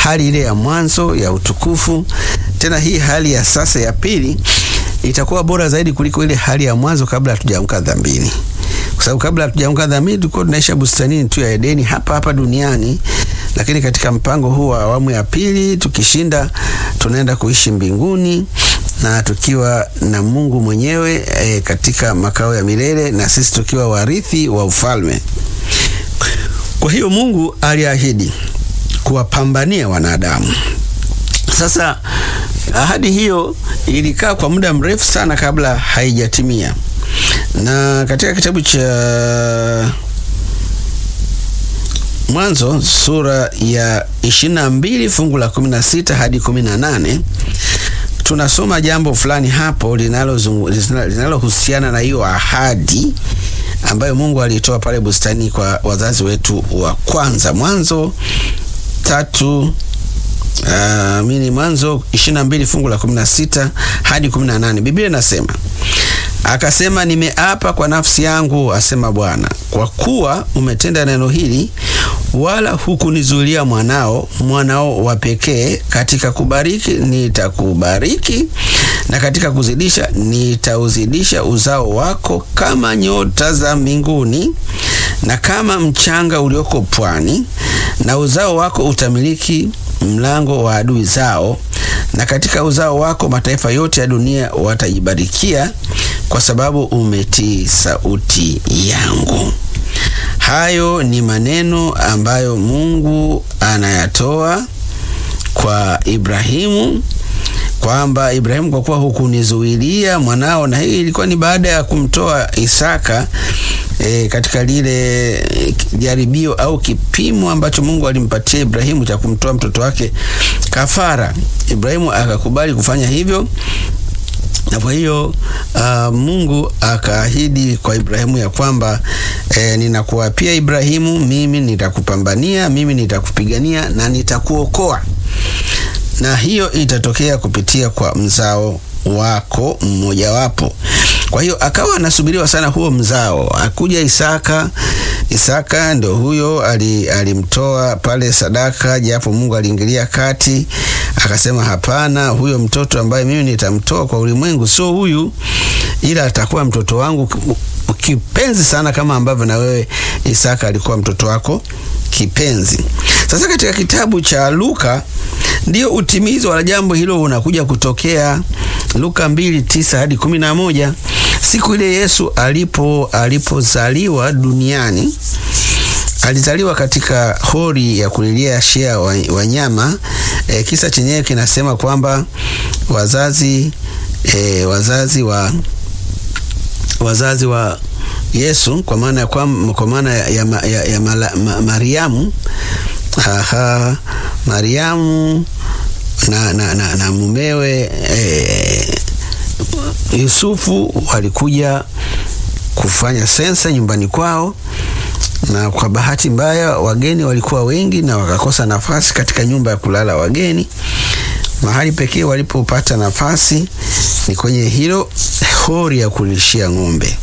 hali ile ya mwanzo ya utukufu. Tena hii hali ya sasa ya pili itakuwa bora zaidi kuliko ile hali ya mwanzo kabla hatujaamka dhambini, kwa sababu kabla hatujaamka dhambini tulikuwa tunaisha bustanini tu ya Edeni hapa hapa duniani, lakini katika mpango huu wa awamu ya pili tukishinda, tunaenda kuishi mbinguni na tukiwa na Mungu mwenyewe e, katika makao ya milele na sisi tukiwa warithi wa ufalme. Kwa hiyo Mungu aliahidi kuwapambania wanadamu. Sasa ahadi hiyo ilikaa kwa muda mrefu sana kabla haijatimia, na katika kitabu cha Mwanzo sura ya 22 fungu la 16 hadi 18 tunasoma jambo fulani hapo linalohusiana na hiyo ahadi ambayo Mungu alitoa pale bustani kwa wazazi wetu wa kwanza. Mwanzo tatu Uh, mini Mwanzo 22 fungu la 16 hadi 18, Biblia inasema akasema, nimeapa kwa nafsi yangu, asema Bwana, kwa kuwa umetenda neno hili, wala hukunizuilia mwanao, mwanao wa pekee, katika kubariki nitakubariki, na katika kuzidisha nitauzidisha uzao wako kama nyota za mbinguni na kama mchanga ulioko pwani, na uzao wako utamiliki mlango wa adui zao, na katika uzao wako mataifa yote ya dunia watajibarikia, kwa sababu umetii sauti yangu. Hayo ni maneno ambayo Mungu anayatoa kwa Ibrahimu kwamba Ibrahimu, kwa kuwa hukunizuilia mwanao. Na hii ilikuwa ni baada ya kumtoa Isaka e, katika lile jaribio au kipimo ambacho Mungu alimpatia Ibrahimu cha kumtoa mtoto wake kafara. Ibrahimu akakubali kufanya hivyo, na kwa hiyo uh, Mungu akaahidi kwa Ibrahimu ya kwamba e, ninakuapia Ibrahimu, mimi nitakupambania, mimi nitakupigania na nitakuokoa na hiyo itatokea kupitia kwa mzao wako mmojawapo. Kwa hiyo akawa anasubiriwa sana huo mzao. Akuja Isaka. Isaka ndo huyo alimtoa pale sadaka, japo Mungu aliingilia kati akasema, hapana, huyo mtoto ambaye mimi nitamtoa kwa ulimwengu sio huyu, ila atakuwa mtoto wangu kipenzi sana, kama ambavyo na wewe Isaka alikuwa mtoto wako kipenzi. Sasa katika kitabu cha Luka ndio utimizo wa jambo hilo unakuja kutokea. Luka mbili tisa hadi kumi na moja. Siku ile Yesu alipo alipozaliwa duniani alizaliwa katika hori ya kulilia shea wanyama. E, kisa chenyewe kinasema kwamba wazazi e, wazazi wa wazazi wa Yesu kwa maana ya kwa maana ya, ya, ya, ya mala, ma, Mariamu aha, Mariamu na, na, na, na mumewe e, Yusufu walikuja kufanya sensa nyumbani kwao, na kwa bahati mbaya wageni walikuwa wengi na wakakosa nafasi katika nyumba ya kulala wageni. Mahali pekee walipopata nafasi ni kwenye hilo hori ya kulishia ng'ombe,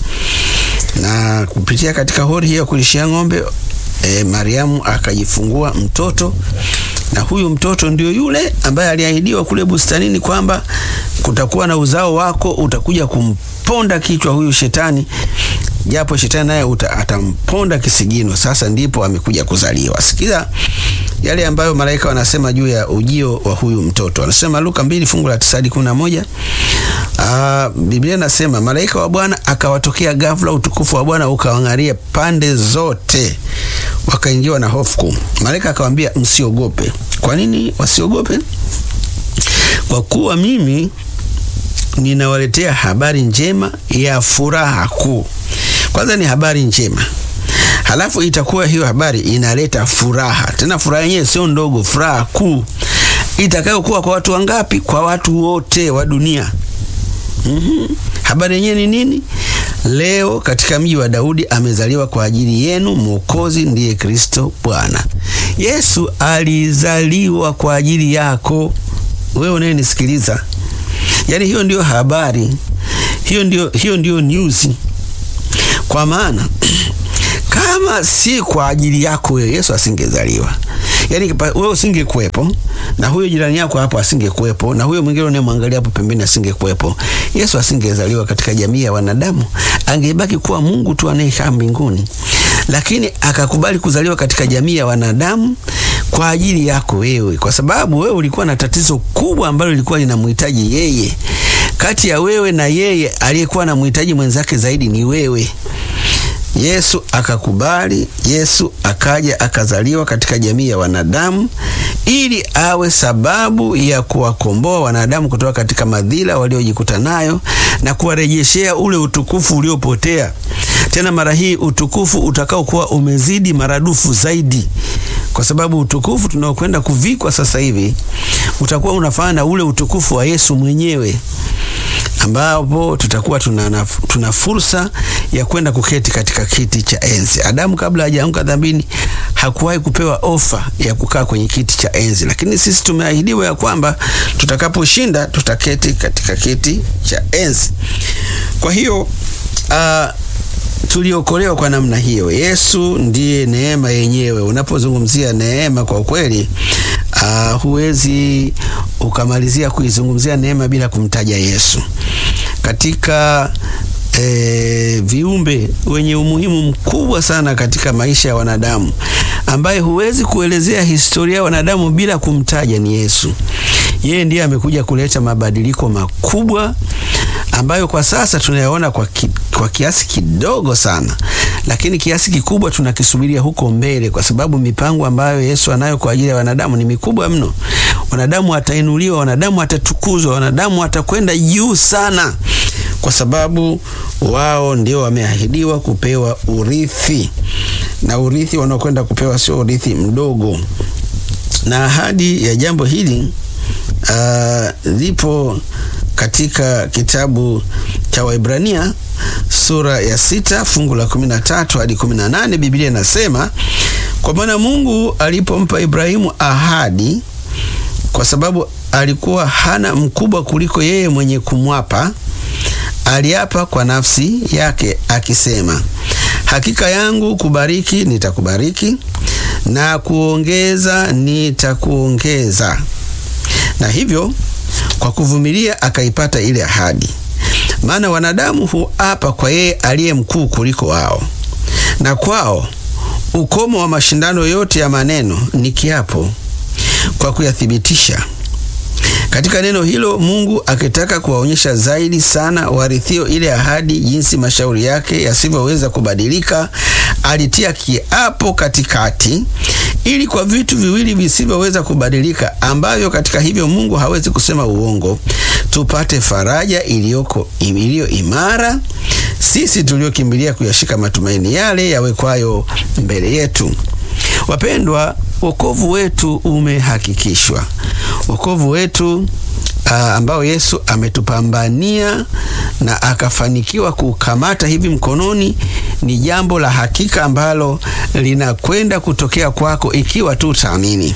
na kupitia katika hori hiyo ya kulishia ng'ombe e, Mariamu akajifungua mtoto na huyu mtoto ndio yule ambaye aliahidiwa kule bustanini kwamba kutakuwa na uzao wako utakuja kumponda kichwa huyu shetani, japo shetani naye atamponda kisigino. Sasa ndipo amekuja kuzaliwa. Sikiza yale ambayo malaika wanasema juu ya ujio wa huyu mtoto. Anasema Luka mbili fungu la tisa hadi kumi na moja. Aa, Biblia nasema malaika wa Bwana akawatokea ghafla, utukufu wa Bwana ukawang'aria pande zote, wakaingiwa na hofu kuu. Malaika akawaambia, msiogope. Kwa nini wasiogope? Kwa kuwa mimi ninawaletea habari njema ya furaha kuu. Kwanza ni habari njema, halafu itakuwa hiyo habari inaleta furaha, tena furaha yenyewe sio ndogo, furaha kuu itakayokuwa kwa watu wangapi? Kwa watu wote wa dunia. Mm -hmm. Habari yenyewe ni nini? Leo katika mji wa Daudi amezaliwa kwa ajili yenu Mwokozi, ndiye Kristo Bwana. Yesu alizaliwa kwa ajili yako wewe unayenisikiliza. Yaani hiyo ndiyo habari, hiyo ndiyo, hiyo ndiyo news. Kwa maana kama si kwa ajili yako wewe, Yesu asingezaliwa. Yaani wewe usingekuwepo na huyo jirani yako hapo asingekuwepo na huyo mwingine unayemwangalia hapo pembeni asingekuwepo. Yesu asingezaliwa katika jamii ya wanadamu. Angebaki kuwa Mungu tu anayekaa mbinguni. Lakini akakubali kuzaliwa katika jamii ya wanadamu kwa ajili yako wewe, kwa sababu wewe ulikuwa na tatizo kubwa ambalo lilikuwa linamhitaji yeye. Kati ya wewe na yeye, aliyekuwa na mhitaji mwenzake zaidi ni wewe. Yesu akakubali. Yesu akaja akazaliwa katika jamii ya wanadamu ili awe sababu ya kuwakomboa wanadamu kutoka katika madhila waliojikuta nayo na kuwarejeshea ule utukufu uliopotea. Tena mara hii utukufu utakao kuwa umezidi maradufu zaidi, kwa sababu utukufu tunaokwenda kuvikwa sasa hivi utakuwa unafanana na ule utukufu wa Yesu mwenyewe ambapo tutakuwa tuna, tuna fursa ya kwenda kuketi katika kiti cha enzi. Adamu kabla hajaanguka dhambini hakuwahi kupewa ofa ya kukaa kwenye kiti cha enzi, lakini sisi tumeahidiwa ya kwamba tutakaposhinda tutaketi katika kiti cha enzi. Kwa hiyo uh, tuliokolewa kwa namna hiyo. Yesu ndiye neema yenyewe. Unapozungumzia neema, kwa kweli uh, huwezi ukamalizia kuizungumzia neema bila kumtaja Yesu. Katika e, viumbe wenye umuhimu mkubwa sana katika maisha ya wanadamu, ambaye huwezi kuelezea historia ya wanadamu bila kumtaja ni Yesu. Yeye ndiye amekuja kuleta mabadiliko makubwa ambayo kwa sasa tunayaona kwa, ki, kwa kiasi kidogo sana, lakini kiasi kikubwa tunakisubiria huko mbele, kwa sababu mipango ambayo Yesu anayo kwa ajili ya wanadamu ni mikubwa mno. Wanadamu watainuliwa, wanadamu watatukuzwa, wanadamu watakwenda juu sana, kwa sababu wao ndio wameahidiwa kupewa urithi, na urithi wanaokwenda kupewa sio urithi mdogo. Na ahadi ya jambo hili lipo uh, katika kitabu cha Waibrania sura ya sita fungu la kumi na tatu hadi kumi na nane Biblia inasema, kwa maana Mungu alipompa Ibrahimu ahadi, kwa sababu alikuwa hana mkubwa kuliko yeye mwenye kumwapa, aliapa kwa nafsi yake akisema, hakika yangu kubariki nitakubariki, na kuongeza nitakuongeza. Na hivyo kwa kuvumilia akaipata ile ahadi. Maana wanadamu huapa kwa yeye aliye mkuu kuliko wao, na kwao ukomo wa mashindano yote ya maneno ni kiapo, kwa kuyathibitisha. Katika neno hilo Mungu akitaka kuwaonyesha zaidi sana warithio ile ahadi, jinsi mashauri yake yasivyoweza kubadilika, alitia kiapo katikati, ili kwa vitu viwili visivyoweza kubadilika, ambavyo katika hivyo Mungu hawezi kusema uongo, tupate faraja iliyoko iliyo imara, sisi tuliokimbilia kuyashika matumaini yale yawekwayo mbele yetu. Wapendwa, wokovu wetu umehakikishwa. Wokovu wetu uh, ambao Yesu ametupambania na akafanikiwa kukamata hivi mkononi ni jambo la hakika ambalo linakwenda kutokea kwako ikiwa tu utaamini.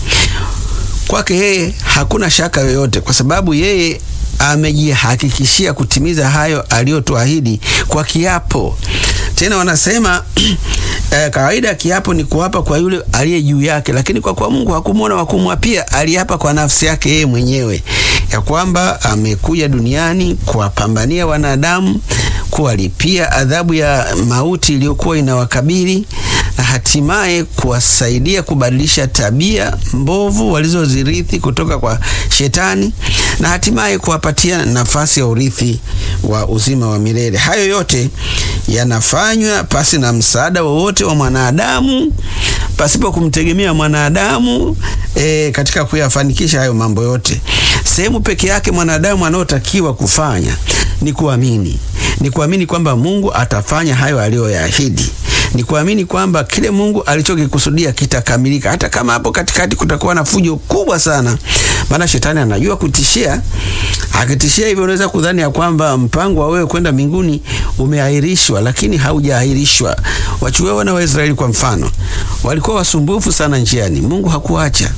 Kwake yeye hakuna shaka yoyote, kwa sababu yeye amejihakikishia kutimiza hayo aliyotuahidi kwa kiapo. Tena wanasema eh, kawaida kiapo ni kuapa kwa yule aliye juu yake, lakini kwa kuwa Mungu hakumwona wa kumwapia, aliapa kwa nafsi yake yeye mwenyewe ya kwamba amekuja duniani kuwapambania wanadamu, kuwalipia adhabu ya mauti iliyokuwa inawakabili na hatimaye kuwasaidia kubadilisha tabia mbovu walizozirithi kutoka kwa Shetani na hatimaye kuwapatia nafasi ya urithi wa uzima wa milele. Hayo yote yanafanywa pasi na msaada wowote wa mwanadamu, pasipo kumtegemea mwanadamu e, katika kuyafanikisha hayo mambo yote. Sehemu peke yake mwanadamu anayotakiwa kufanya ni kuamini, ni kuamini kwamba Mungu atafanya hayo aliyoyaahidi ni kuamini kwamba kile Mungu alichokikusudia kitakamilika, hata kama hapo katikati kutakuwa na fujo kubwa sana, maana shetani anajua kutishia. Akitishia hivyo, unaweza kudhani ya kwamba mpango wa wewe kwenda mbinguni umeahirishwa, lakini haujaahirishwa. Wachukue wana wa Israeli kwa mfano, walikuwa wasumbufu sana njiani, Mungu hakuacha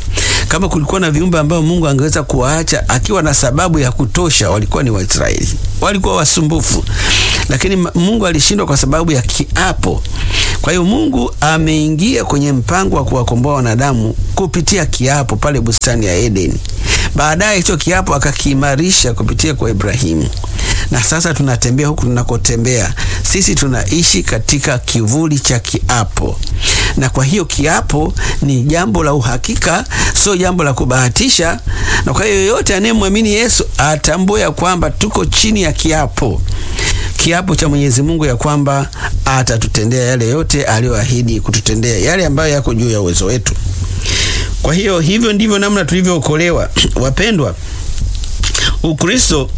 Kama kulikuwa na viumbe ambao Mungu angeweza kuwaacha akiwa na sababu ya kutosha, walikuwa ni Waisraeli. Walikuwa wasumbufu, lakini Mungu alishindwa kwa sababu ya kiapo. Kwa hiyo Mungu ameingia kwenye mpango wa kuwakomboa wanadamu kupitia kiapo pale bustani ya Edeni. Baadaye hicho kiapo akakiimarisha kupitia kwa Ibrahimu, na sasa tunatembea huku tunakotembea sisi, tunaishi katika kivuli cha kiapo, na kwa hiyo kiapo ni jambo la uhakika, sio jambo la kubahatisha. Na kwa hiyo yoyote anayemwamini Yesu atambue ya kwamba tuko chini ya kiapo kiapo cha Mwenyezi Mungu ya kwamba atatutendea yale yote aliyoahidi kututendea, yale ambayo yako juu ya uwezo wetu. Kwa hiyo hivyo ndivyo namna tulivyookolewa. Wapendwa, Ukristo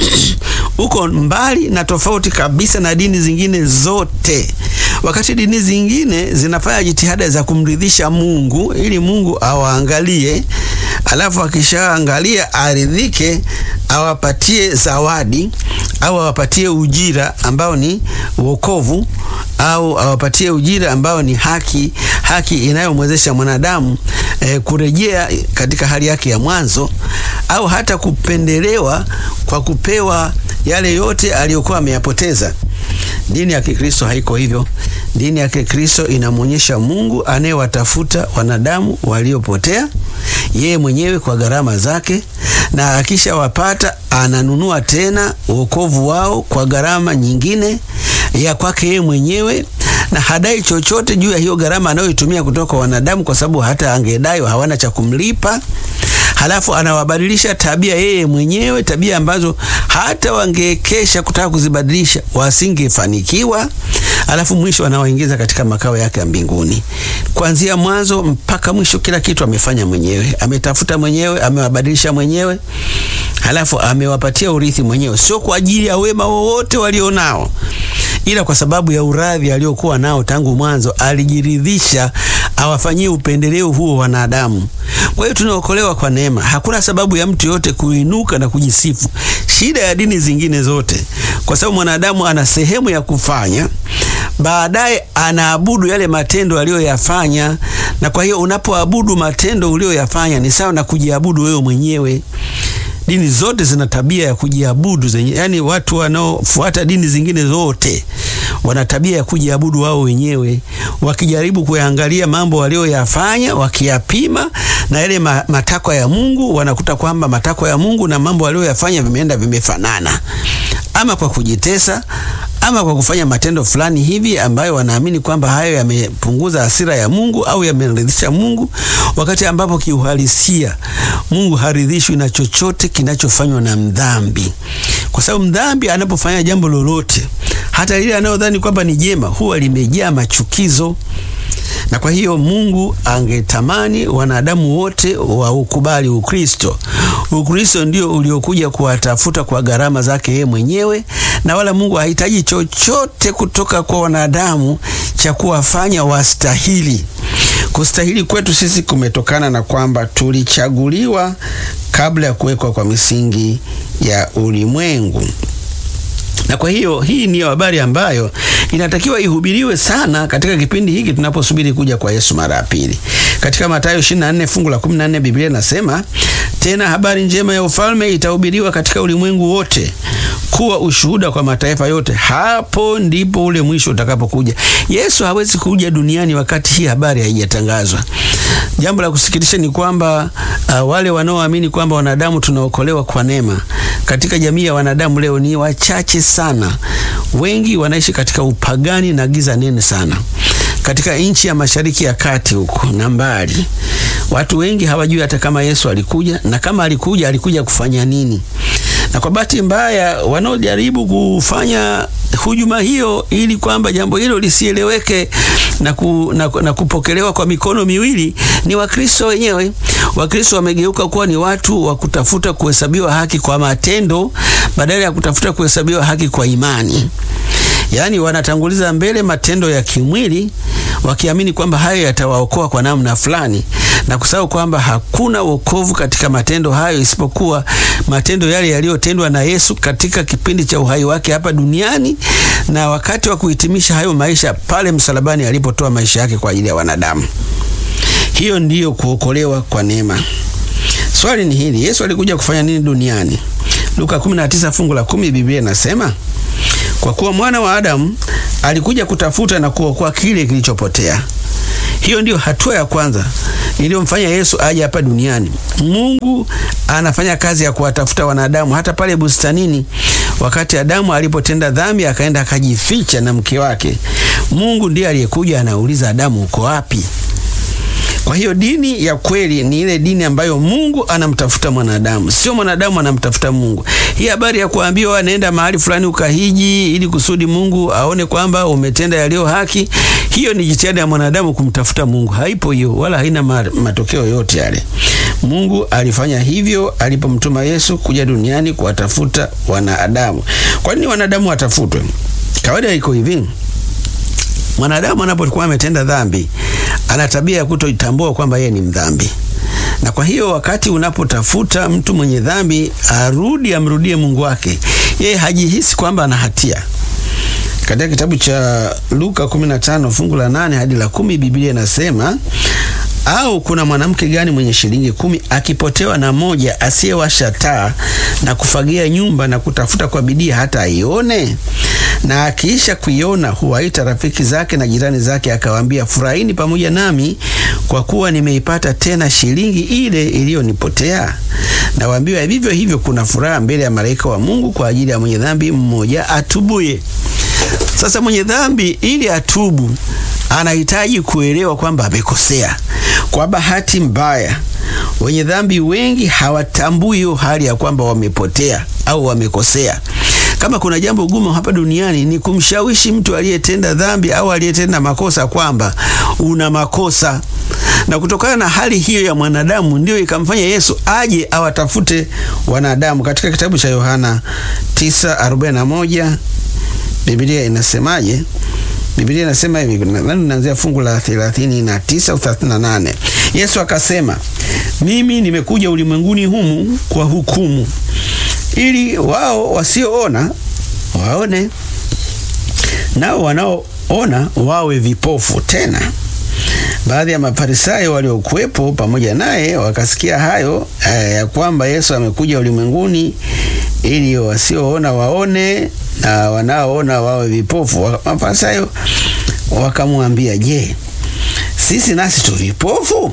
uko mbali na tofauti kabisa na dini zingine zote. Wakati dini zingine zinafanya jitihada za kumridhisha Mungu ili Mungu awaangalie, alafu akishaangalia aridhike, awapatie zawadi au awapatie ujira ambao ni wokovu au awapatie ujira ambao ni haki, haki inayomwezesha mwanadamu eh, kurejea katika hali yake ya mwanzo au hata kupendelewa kwa kupewa yale yote aliyokuwa ameyapoteza. Dini ya Kikristo haiko hivyo. Dini ya Kikristo inamwonyesha Mungu anayewatafuta wanadamu waliopotea yeye mwenyewe kwa gharama zake, na akishawapata ananunua tena wokovu wao kwa gharama nyingine ya kwake yeye mwenyewe, na hadai chochote juu ya hiyo gharama anayoitumia kutoka kwa wanadamu, kwa sababu hata angedai hawana cha kumlipa. Halafu anawabadilisha tabia yeye mwenyewe, tabia ambazo hata wangekesha kutaka kuzibadilisha wasingefanikiwa. Halafu mwisho anawaingiza katika makao yake ya mbinguni. Kuanzia mwanzo mpaka mwisho, kila kitu amefanya mwenyewe, ametafuta mwenyewe, amewabadilisha mwenyewe, halafu amewapatia urithi mwenyewe, sio kwa ajili ya wema wowote walionao ila kwa sababu ya uradhi aliokuwa nao tangu mwanzo, alijiridhisha awafanyie upendeleo huo wanadamu. Kwa hiyo tunaokolewa kwa neema. Hakuna sababu ya mtu yote kuinuka na kujisifu. Shida ya dini zingine zote, kwa sababu mwanadamu ana sehemu ya kufanya, baadaye anaabudu yale matendo aliyoyafanya, na kwa hiyo unapoabudu matendo uliyoyafanya ni sawa na kujiabudu wewe mwenyewe. Dini zote zina tabia ya kujiabudu zenye, yani watu wanaofuata dini zingine zote wana tabia ya kujiabudu wao wenyewe, wakijaribu kuyaangalia mambo walioyafanya, wakiyapima na yale matakwa ya Mungu, wanakuta kwamba matakwa ya Mungu na mambo walioyafanya vimeenda vimefanana, ama kwa kujitesa ama kwa kufanya matendo fulani hivi ambayo wanaamini kwamba hayo yamepunguza hasira ya Mungu au yameridhisha Mungu, wakati ambapo kiuhalisia Mungu haridhishwi na chochote kinachofanywa na mdhambi, kwa sababu mdhambi anapofanya jambo lolote, hata lile anayodhani kwamba ni jema, huwa limejaa machukizo na kwa hiyo Mungu angetamani wanadamu wote waukubali Ukristo. Ukristo ndio uliokuja kuwatafuta kwa gharama zake yeye mwenyewe, na wala Mungu hahitaji chochote kutoka kwa wanadamu cha kuwafanya wastahili. Kustahili kwetu sisi kumetokana na kwamba tulichaguliwa kabla ya kuwekwa kwa misingi ya ulimwengu na kwa hiyo hii ndiyo habari ambayo inatakiwa ihubiriwe sana katika kipindi hiki tunaposubiri kuja kwa Yesu mara ya pili. Katika Mathayo 24 fungu la 14, Biblia inasema tena, habari njema ya ufalme itahubiriwa katika ulimwengu wote kuwa ushuhuda kwa mataifa yote, hapo ndipo ule mwisho utakapokuja. Yesu hawezi kuja duniani wakati hii habari haijatangazwa. Jambo la kusikitisha ni kwamba uh, wale wanaoamini kwamba wanadamu tunaokolewa kwa neema katika jamii ya wanadamu leo ni wachache sana. Wengi wanaishi katika upagani na giza nene sana. Katika nchi ya Mashariki ya Kati huko na mbali, watu wengi hawajui hata kama Yesu alikuja, na kama alikuja alikuja kufanya nini. Na kwa bahati mbaya, wanaojaribu kufanya hujuma hiyo ili kwamba jambo hilo lisieleweke na, ku, na, na kupokelewa kwa mikono miwili ni Wakristo wenyewe. Wakristo wamegeuka kuwa ni watu wa kutafuta kuhesabiwa haki kwa matendo badala ya kutafuta kuhesabiwa haki kwa imani. Yaani wanatanguliza mbele matendo ya kimwili wakiamini kwamba hayo yatawaokoa kwa namna fulani na kusahau kwamba hakuna wokovu katika matendo hayo isipokuwa matendo yale yaliyotendwa na Yesu katika kipindi cha uhai wake hapa duniani na wakati wa kuhitimisha hayo maisha pale msalabani alipotoa maisha yake kwa ajili ya wanadamu. Hiyo ndiyo kuokolewa kwa neema. Swali ni hili, Yesu alikuja kufanya nini duniani? Luka 19 fungu la 10, Biblia inasema kwa kuwa mwana wa Adamu alikuja kutafuta na kuokoa kile kilichopotea. Hiyo ndiyo hatua ya kwanza iliyomfanya Yesu aje hapa duniani. Mungu anafanya kazi ya kuwatafuta wanadamu. Hata pale bustanini, wakati Adamu alipotenda dhambi, akaenda akajificha na mke wake, Mungu ndiye aliyekuja anauliza, Adamu, uko wapi? Kwa hiyo dini ya kweli ni ile dini ambayo Mungu anamtafuta mwanadamu, sio mwanadamu anamtafuta Mungu. Hii habari ya kuambiwa nenda mahali fulani ukahiji ili kusudi Mungu aone kwamba umetenda yaliyo haki, hiyo ni jitihada ya mwanadamu kumtafuta Mungu. Haipo hiyo, wala haina matokeo yote yale. Mungu alifanya hivyo alipomtuma Yesu kuja duniani kuwatafuta wanadamu. Kwa nini wanadamu watafutwe? Kawaida iko hivi, mwanadamu anapokuwa ametenda dhambi ana tabia ya kutojitambua kwamba yeye ni mdhambi, na kwa hiyo wakati unapotafuta mtu mwenye dhambi arudi amrudie Mungu wake, yeye hajihisi kwamba ana hatia. Katika kitabu cha Luka 15 fungu la 8 hadi la kumi, Biblia inasema au kuna mwanamke gani mwenye shilingi kumi akipotewa na moja, asiyewasha taa na kufagia nyumba na kutafuta kwa bidii hata aione? Na akiisha kuiona huwaita rafiki zake na jirani zake, akawaambia, furahini pamoja nami, kwa kuwa nimeipata tena shilingi ile iliyonipotea. Na waambiwa vivyo hivyo, kuna furaha mbele ya malaika wa Mungu kwa ajili ya mwenye dhambi mmoja atubuye. Sasa mwenye dhambi ili atubu anahitaji kuelewa kwamba amekosea. Kwa bahati mbaya, wenye dhambi wengi hawatambui hiyo hali ya kwamba wamepotea au wamekosea. Kama kuna jambo gumu hapa duniani ni kumshawishi mtu aliyetenda dhambi au aliyetenda makosa kwamba una makosa, na kutokana na hali hiyo ya mwanadamu ndiyo ikamfanya Yesu aje awatafute wanadamu. Katika kitabu cha Yohana 9:41 Biblia inasemaje? Biblia inasema hivi, nadhani naanzia fungu la 39 au 38. Yesu akasema, mimi nimekuja ulimwenguni humu kwa hukumu, ili wao wasioona waone, nao wanaoona wawe vipofu. Tena baadhi ya Mafarisayo waliokuwepo pamoja naye wakasikia hayo ya kwamba Yesu amekuja ulimwenguni ili wasioona waone na wanaoona wawe vipofu. Mafarisayo wakamwambia, je, sisi nasi tu vipofu?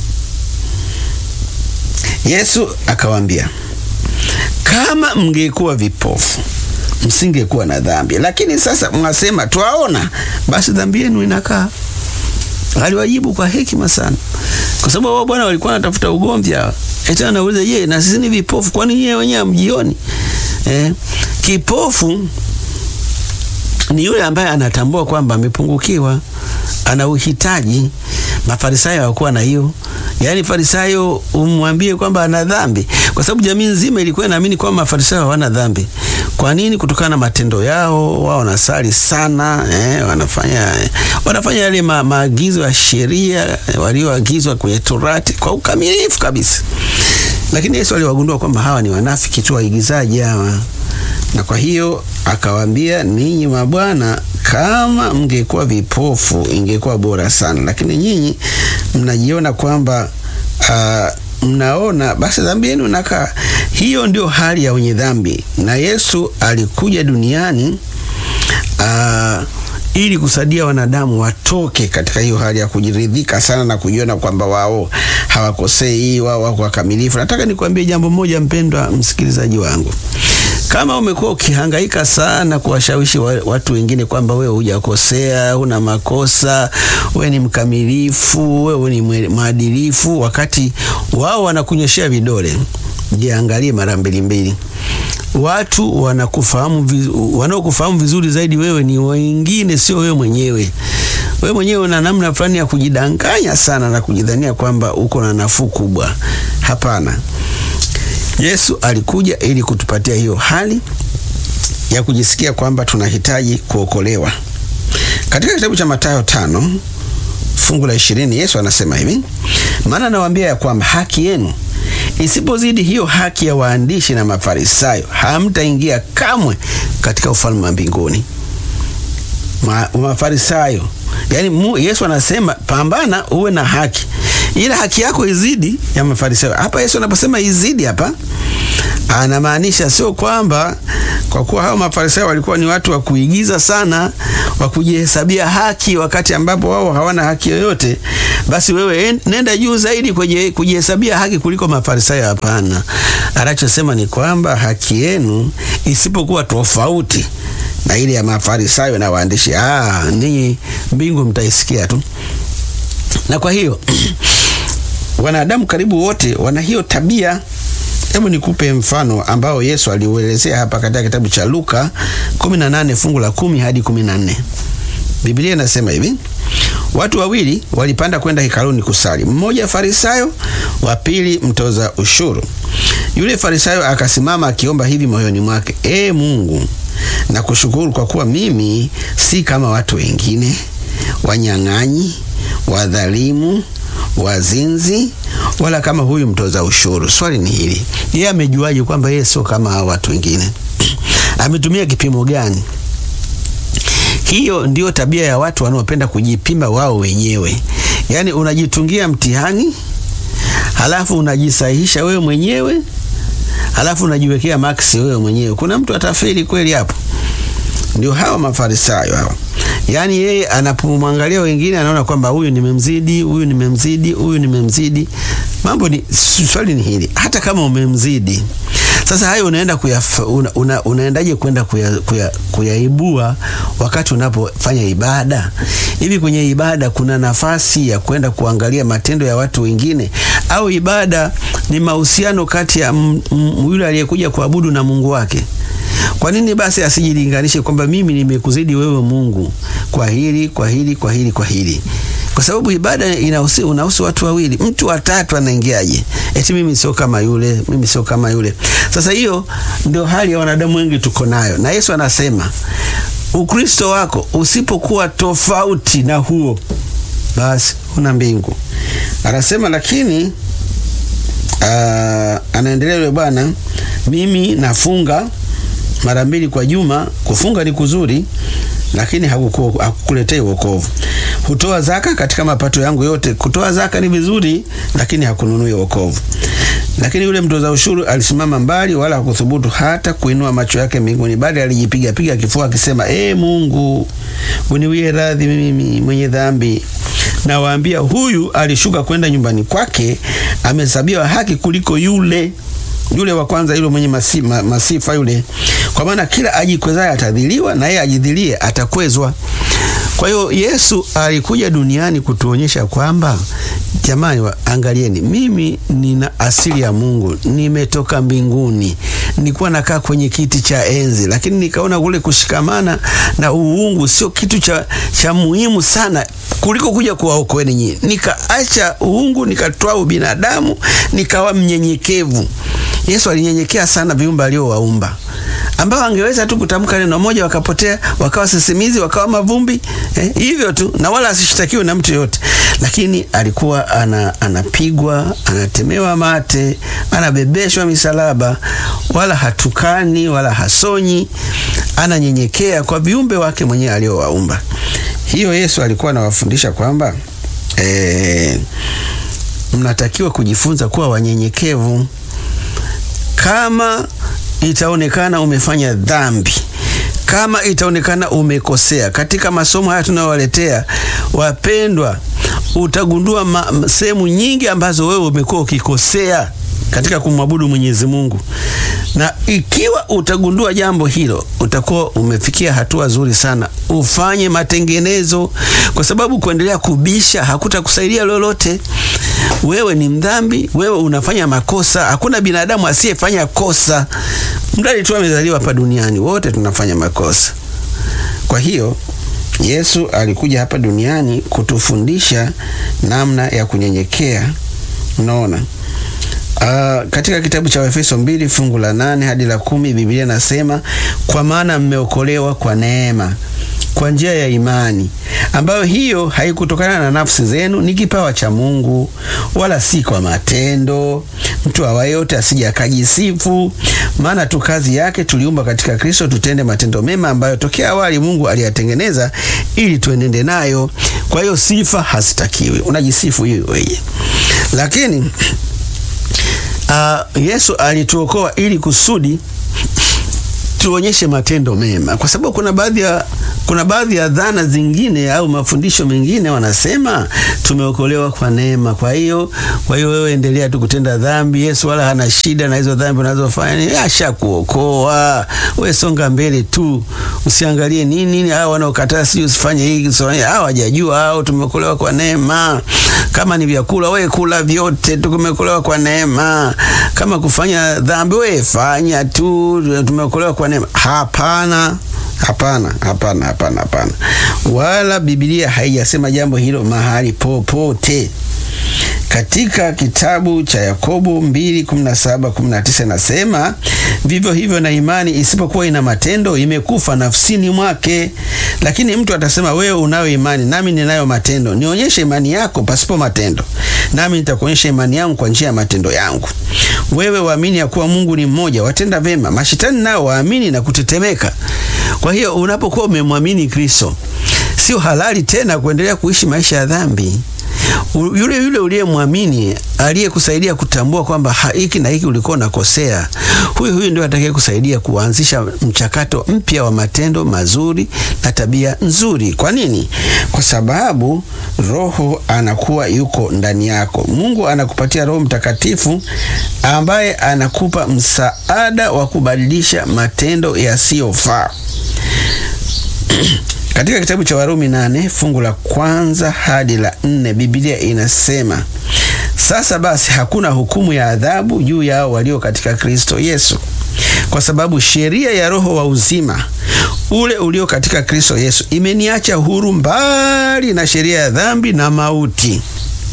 Yesu akawaambia, kama mngekuwa vipofu msingekuwa na dhambi, lakini sasa mwasema twaona, basi dhambi yenu inakaa. Aliwajibu kwa hekima sana, kwa sababu wao bwana walikuwa wanatafuta ugomvi hawa. Eti anauliza, je, na sisi ni vipofu? Kwani yeye wenyewe hamjioni? Eh, kipofu ni yule ambaye anatambua kwamba amepungukiwa, ana uhitaji. Mafarisayo hawakuwa na hiyo. Yaani Farisayo umwambie kwamba ana dhambi, kwa sababu jamii nzima ilikuwa inaamini kwamba Mafarisayo hawana dhambi. Kwa nini? Kutokana na matendo yao. Wao wanasali sana eh, wanafanya wanafanya yale ma, maagizo ya sheria walioagizwa kwenye Torati kwa ukamilifu kabisa. Lakini Yesu aliwagundua kwamba hawa ni wanafiki tu, waigizaji hawa, na kwa hiyo akawaambia, ninyi mabwana, kama mngekuwa vipofu ingekuwa bora sana, lakini nyinyi mnajiona kwamba uh, mnaona, basi dhambi yenu nakaa. Hiyo ndio hali ya wenye dhambi, na Yesu alikuja duniani uh, ili kusaidia wanadamu watoke katika hiyo hali ya kujiridhika sana na kujiona kwamba wao hawakosei, wao wako wakamilifu. Nataka nikwambie jambo moja, mpendwa msikilizaji wangu, kama umekuwa ukihangaika sana kuwashawishi watu wengine kwamba wewe hujakosea, huna makosa, wewe ni mkamilifu, wewe ni mwadilifu, wakati wao wanakunyoshea vidole, jiangalie mara mbili mbili. Watu wanakufahamu vizu, wanaokufahamu vizuri zaidi wewe ni wengine, sio wewe mwenyewe. Wewe mwenyewe una namna fulani ya kujidanganya sana na kujidhania kwamba uko na nafuu kubwa. Hapana. Yesu alikuja ili kutupatia hiyo hali ya kujisikia kwamba tunahitaji kuokolewa. Katika kitabu cha Mathayo tano fungu la ishirini Yesu anasema hivi, maana nawaambia ya kwamba haki yenu isipozidi hiyo haki ya waandishi na Mafarisayo, hamtaingia kamwe katika ufalme wa mbinguni. Ma, Mafarisayo, yaani Yesu anasema pambana uwe na haki. ila haki yako izidi ya Mafarisayo. Hapa Yesu anaposema izidi hapa anamaanisha sio kwamba kwa kuwa hao Mafarisayo walikuwa ni watu wa kuigiza sana, wa kujihesabia haki wakati ambapo wao hawana haki yoyote, basi wewe nenda juu zaidi kwenye kujihesabia haki kuliko Mafarisayo. Hapana, anachosema ni kwamba haki yenu isipokuwa tofauti na ile ya Mafarisayo na waandishi, ah, ninyi mbingu mtaisikia tu. Na kwa hiyo wanadamu karibu wote wana hiyo tabia. Hebu nikupe mfano ambao Yesu aliuelezea hapa katika kitabu cha Luka 18 fungu la 10 hadi 14. Biblia inasema hivi: watu wawili walipanda kwenda hekaluni kusali, mmoja Farisayo, wa pili mtoza ushuru. Yule Farisayo akasimama akiomba hivi moyoni mwake, ee Mungu, nakushukuru kwa kuwa mimi si kama watu wengine, wanyang'anyi, wadhalimu, wazinzi wala kama huyu mtoza ushuru. Swali ni hili, yeye amejuaje kwamba yeye sio kama hao watu wengine? Ametumia kipimo gani? Hiyo ndiyo tabia ya watu wanaopenda kujipima wao wenyewe, yaani unajitungia mtihani halafu unajisahihisha wewe mwenyewe halafu unajiwekea maksi wewe mwenyewe. Kuna mtu atafeli kweli hapo? Ndio hawa Mafarisayo hawa. Yaani yeye anapomwangalia wengine anaona kwamba huyu nimemzidi, huyu nimemzidi, huyu nimemzidi. Mambo ni swali ni hili, hata kama umemzidi sasa hayo unaenda kuya, una, una, unaendaje kwenda kuyaibua kuya, kuya wakati unapofanya ibada? Hivi kwenye ibada kuna nafasi ya kwenda kuangalia matendo ya watu wengine, au ibada ni mahusiano kati ya yule aliyekuja kuabudu na Mungu wake? Kwa nini basi asijilinganishe kwamba mimi nimekuzidi wewe Mungu kwa hili kwa hili kwa hili kwa hili? Kwa sababu ibada inahusu unahusu watu wawili. Mtu watatu anaingiaje? Eti mimi sio kama yule, mimi sio kama yule. Sasa hiyo ndio hali ya wanadamu wengi tuko nayo, na Yesu anasema Ukristo wako usipokuwa tofauti na huo, basi una mbingu. Anasema lakini aa, anaendelea yule bwana, mimi nafunga mara mbili kwa juma. Kufunga ni kuzuri, lakini hakukuletei wokovu. Hutoa zaka katika mapato yangu yote. Kutoa zaka ni vizuri, lakini hakununui wokovu. Lakini yule mtoza ushuru alisimama mbali, wala hakuthubutu hata kuinua macho yake mbinguni, bali alijipiga piga kifua akisema, ee Mungu, uniwie radhi mimi mwenye dhambi. Nawaambia, huyu alishuka kwenda nyumbani kwake amehesabiwa haki kuliko yule yule wa kwanza, yule mwenye masi, ma, masifa yule. Kwa maana kila ajikwezaye atadhiliwa, na yeye ajidhilie atakwezwa. Kwa hiyo Yesu alikuja duniani kutuonyesha kwamba jamani, angalieni, mimi nina asili ya Mungu, nimetoka mbinguni, nilikuwa nakaa kwenye kiti cha enzi, lakini nikaona kule kushikamana na uungu sio kitu cha, cha muhimu sana kuliko kuja kuwaokoeni nyinyi. Nikaacha uungu, nikatoa ubinadamu, nikawa mnyenyekevu. Yesu alinyenyekea sana viumbe aliowaumba ambao angeweza tu kutamka neno moja wakapotea, wakawa sisimizi, wakawa mavumbi eh, hivyo tu, na wala asishtakiwe na mtu yoyote. Lakini alikuwa ana, anapigwa, anatemewa mate, anabebeshwa misalaba, wala hatukani wala hasonyi, ananyenyekea kwa viumbe wake mwenyewe aliowaumba. Hiyo Yesu alikuwa anawafundisha kwamba eh, mnatakiwa kujifunza kuwa wanyenyekevu kama itaonekana umefanya dhambi, kama itaonekana umekosea katika masomo haya tunayowaletea wapendwa, utagundua sehemu nyingi ambazo wewe umekuwa ukikosea katika kumwabudu Mwenyezi Mungu, na ikiwa utagundua jambo hilo, utakuwa umefikia hatua nzuri sana. Ufanye matengenezo, kwa sababu kuendelea kubisha hakutakusaidia lolote. Wewe ni mdhambi, wewe unafanya makosa. Hakuna binadamu asiyefanya kosa, mradi tu amezaliwa hapa duniani. Wote tunafanya makosa. Kwa hiyo Yesu alikuja hapa duniani kutufundisha namna ya kunyenyekea. Unaona? Uh, katika kitabu cha Efeso mbili fungu la nane hadi la kumi Biblia nasema, kwa maana mmeokolewa kwa neema kwa njia ya imani, ambayo hiyo haikutokana na nafsi zenu, ni kipawa cha Mungu, wala si kwa matendo, mtu awaye yote asije akajisifu, maana tu kazi yake tuliumba katika Kristo tutende matendo mema ambayo tokea awali Mungu aliyatengeneza ili tuenende nayo. Kwa hiyo sifa hazitakiwi, unajisifu hiyo wewe. Lakini uh, Yesu alituokoa ili kusudi tuonyeshe matendo mema, kwa sababu kuna baadhi ya kuna baadhi ya dhana zingine au mafundisho mengine wanasema tumeokolewa kwa neema. Kwa hiyo kwa hiyo wewe endelea tu kutenda dhambi, Yesu wala hana shida na hizo dhambi unazofanya, ashakuokoa wewe, songa mbele tu, usiangalie nini nini. Hao wanaokataa si usifanye hiki usifanye, hao hawajajua, hao tumeokolewa kwa neema. Kama ni vyakula, wewe kula vyote, tumeokolewa kwa neema. Kama kufanya dhambi, wewe fanya tu, tumeokolewa kwa neema. Hapana. Hapana, hapana, hapana, hapana, wala Biblia haijasema jambo hilo mahali popote. Katika kitabu cha Yakobo 2:17-19 nasema vivyo hivyo na imani isipokuwa ina matendo imekufa nafsini mwake. Lakini mtu atasema, wewe unayo imani nami ninayo matendo, nionyeshe imani yako pasipo matendo, nami nitakuonyesha imani yangu kwa njia ya matendo yangu. Wewe waamini ya kuwa Mungu ni mmoja, watenda vema. Mashetani nao waamini na kutetemeka. Kwa hiyo unapokuwa umemwamini Kristo, sio halali tena kuendelea kuishi maisha ya dhambi. Yule yule uliyemwamini aliyekusaidia kutambua kwamba hiki na hiki ulikuwa unakosea, huyu huyu ndio atakaye kusaidia kuanzisha mchakato mpya wa matendo mazuri na tabia nzuri. Kwa nini? Kwa sababu Roho anakuwa yuko ndani yako. Mungu anakupatia Roho Mtakatifu ambaye anakupa msaada wa kubadilisha matendo yasiyofaa. Katika kitabu cha Warumi nane fungu la kwanza hadi la nne Biblia inasema, sasa basi hakuna hukumu ya adhabu juu yao walio katika Kristo Yesu, kwa sababu sheria ya Roho wa uzima ule ulio katika Kristo Yesu imeniacha huru mbali na sheria ya dhambi na mauti.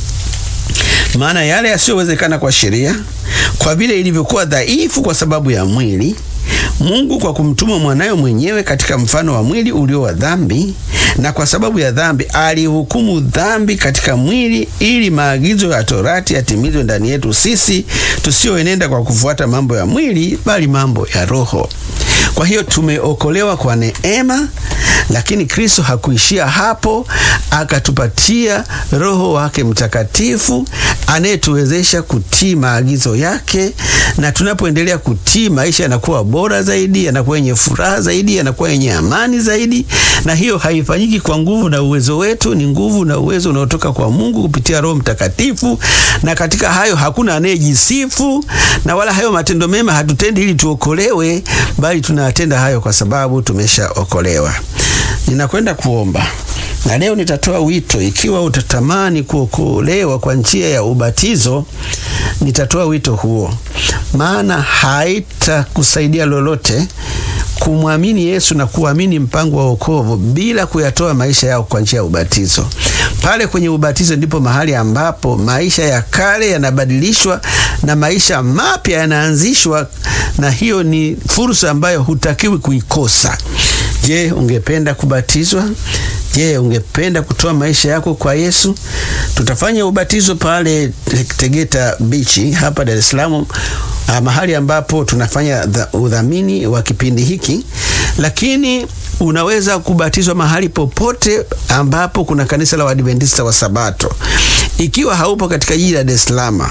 Maana yale yasiyowezekana kwa sheria, kwa vile ilivyokuwa dhaifu kwa sababu ya mwili Mungu kwa kumtuma mwanawe mwenyewe katika mfano wa mwili ulio wa dhambi, na kwa sababu ya dhambi alihukumu dhambi katika mwili, ili maagizo ya Torati yatimizwe ndani yetu sisi tusioenenda kwa kufuata mambo ya mwili, bali mambo ya Roho. Kwa hiyo tumeokolewa kwa neema, lakini Kristo hakuishia hapo, akatupatia Roho wake Mtakatifu anayetuwezesha kutii maagizo yake, na tunapoendelea kutii, maisha yanakuwa bora zaidi, yanakuwa yenye furaha zaidi, yanakuwa yenye amani zaidi. Na hiyo haifanyiki kwa nguvu na uwezo wetu, ni nguvu na uwezo unaotoka kwa Mungu kupitia Roho Mtakatifu. Na katika hayo hakuna anayejisifu, na wala hayo matendo mema hatutendi ili tuokolewe, bali tunatenda hayo kwa sababu tumeshaokolewa. Ninakwenda kuomba na leo nitatoa wito. Ikiwa utatamani kuokolewa kwa njia ya ubatizo, nitatoa wito huo, maana haitakusaidia lolote kumwamini Yesu na kuamini mpango wa wokovu bila kuyatoa maisha yao kwa njia ya ubatizo. Pale kwenye ubatizo ndipo mahali ambapo maisha ya kale yanabadilishwa na maisha mapya yanaanzishwa, na hiyo ni fursa ambayo hutakiwi kuikosa. Je, ungependa kubatizwa? Je, ungependa kutoa maisha yako kwa Yesu? Tutafanya ubatizo pale Tegeta Beach hapa Dar es Salaam, mahali ambapo tunafanya udhamini wa kipindi hiki, lakini unaweza kubatizwa mahali popote ambapo kuna kanisa la Waadventista wa Sabato. Ikiwa haupo katika jiji la Dar es Salaam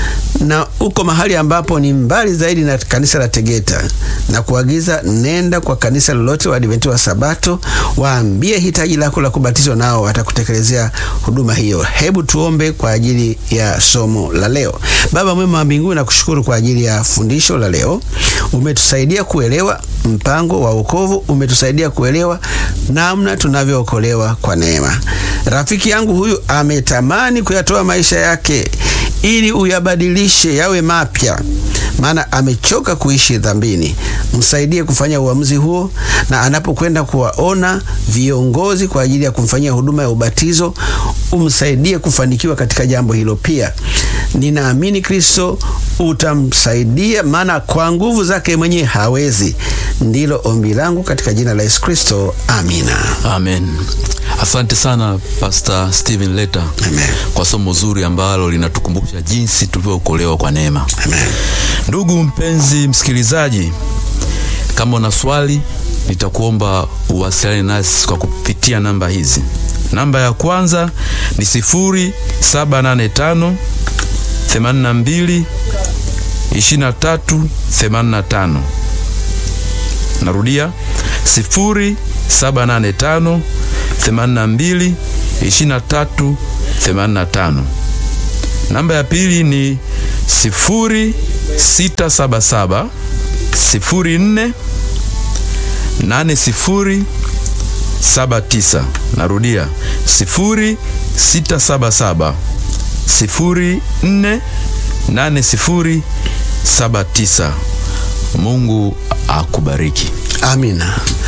na uko mahali ambapo ni mbali zaidi na kanisa la Tegeta, na kuagiza nenda kwa kanisa lolote wa Adventista wa Sabato, waambie hitaji lako la kubatizwa, nao watakutekelezea huduma hiyo. Hebu tuombe kwa ajili ya somo la leo. Baba mwema wa mbinguni, nakushukuru kwa ajili ya fundisho la leo. Umetusaidia kuelewa mpango wa wokovu, umetusaidia kuelewa namna tunavyookolewa kwa neema. Rafiki yangu huyu ametamani kuyatoa maisha yake ili uyabadilishe yawe mapya, maana amechoka kuishi dhambini. Msaidie kufanya uamuzi huo, na anapokwenda kuwaona viongozi kwa ajili ya kumfanyia huduma ya ubatizo, umsaidie kufanikiwa katika jambo hilo. Pia ninaamini Kristo utamsaidia, maana kwa nguvu zake mwenyewe hawezi. Ndilo ombi langu katika jina la Yesu Kristo, amina. Amen. Asante sana Pastor Steven Leta Amen. kwa somo zuri ambalo linatukumbusha jinsi tulivyookolewa kwa neema. Amen. Ndugu mpenzi msikilizaji, kama una swali nitakuomba uwasiliane nasi kwa kupitia namba hizi. Namba ya kwanza ni 0785 82 23 85. Narudia 0785 82 23 85. Namba ya pili ni 0677 04 8079. Narudia 0677 04 8079. Mungu akubariki. Amina.